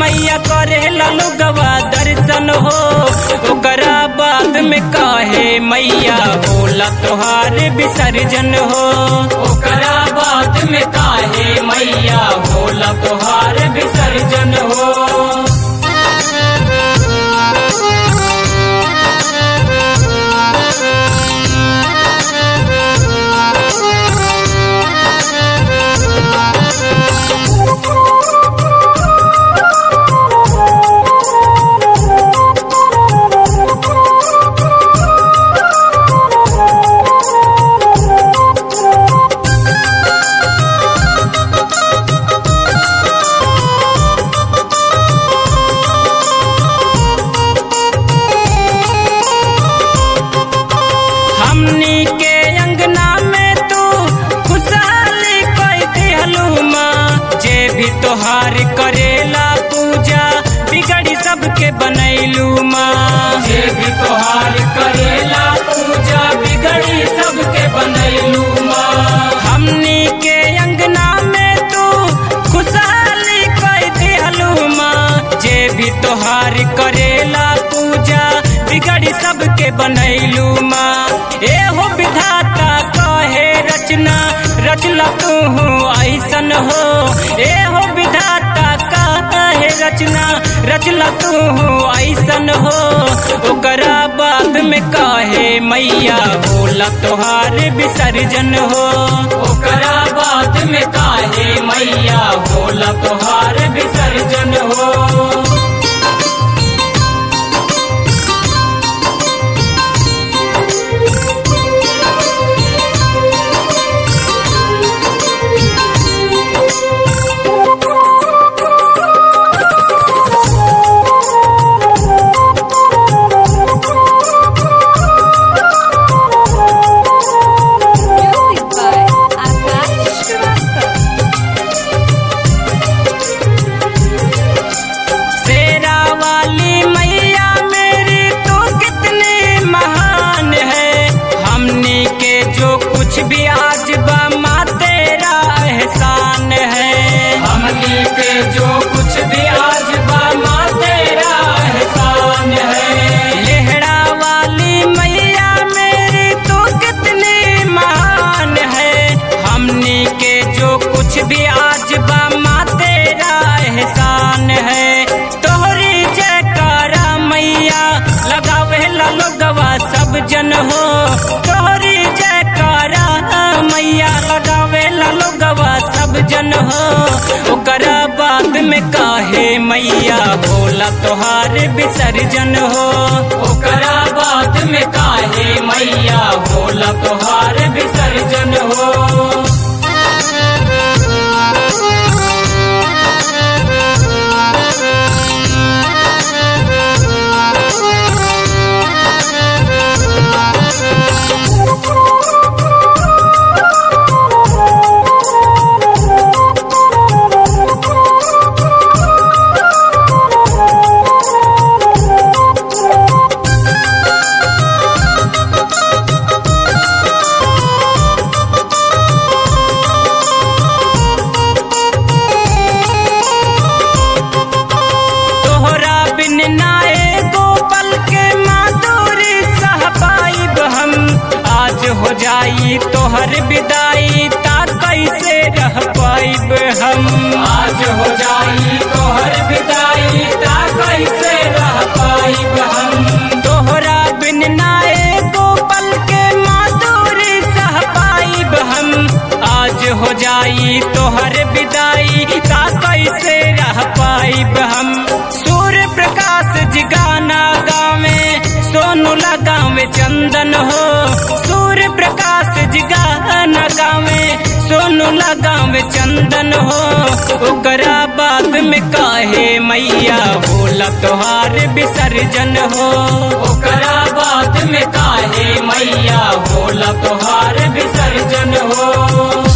मैया करे ललुगवा दर्शन हो ओकरा बाद में काहे मैया बोला तोहार विसर्जन हो ओकरा बाद में काहे मैया बोला तोहार विसर्जन हो हमनी के अंगना में तू खुशहाली कई दिहलू माँ जे भी तोहार करेला पूजा बिगड़ी सबके बनैलू माँ जे भी तोहार करेला पूजा बिगड़ी सबके बनैलू माँ हमनी के अंगना में तू खुशहाली कई दिहलू माँ जे भी तोहार करेला पूजा बिगड़ी सबके बनैलू माँ ए हो विधाता कहे रचना रचला तू ऐसन हो ए हो विधाता कहे रचना रचला तू ऐसन हो ओकरा बाद में कहे मैया बोला तोहार विसर्जन हो ओकरा बाद में कहे मैया बोला तोहार विसर्जन हो Music by Akash Shrivastava. शेरा वाली मैया मेरी तू कितनी महान है हमनी के जो कुछ भी आज बा माँ तेरा एहसान है हमनी के जो कुछ भी आज बा माँ तेरा एहसान है लेहड़ा वाली मैया मेरी तू कितनी महान है हमनी के जो कुछ भी आज बा माँ तेरा एहसान है तोहरी जयकारा मैया लगावे लोगवा सब जन हो तोहरी जयकारा मैया लगावे लोगवा सब जन हो ओकरा बाद में काहे मैया भोला तोहार विसर्जन हो ओकरा बाद में काहे मैया भोला तोहार विसर्जन हो तोहरा बिन नाए गोपल के माधुरी सह पाइब हम आज हो जाई तोहर विदाई ता कैसे रह पाइब हम आज हो जाई तोहर विदाई ता कैसे रह पाइब हम तोहरा बिन नाए गोपल के माधुरी सह पाइब हम आज हो जाई तोहर विदाई ता कैसे रह पाइब हम सूर्य प्रकाश जिगाना गावे सोनू लगावे चंदन हो सूर्य प्रकाश जिगाना गावे सोनू लगावे चंदन हो ओकरा बाद में काहे मैया भोला तोहार विसर्जन हो ओकरा बाद में काहे मैया भोला तोहार विसर्जन हो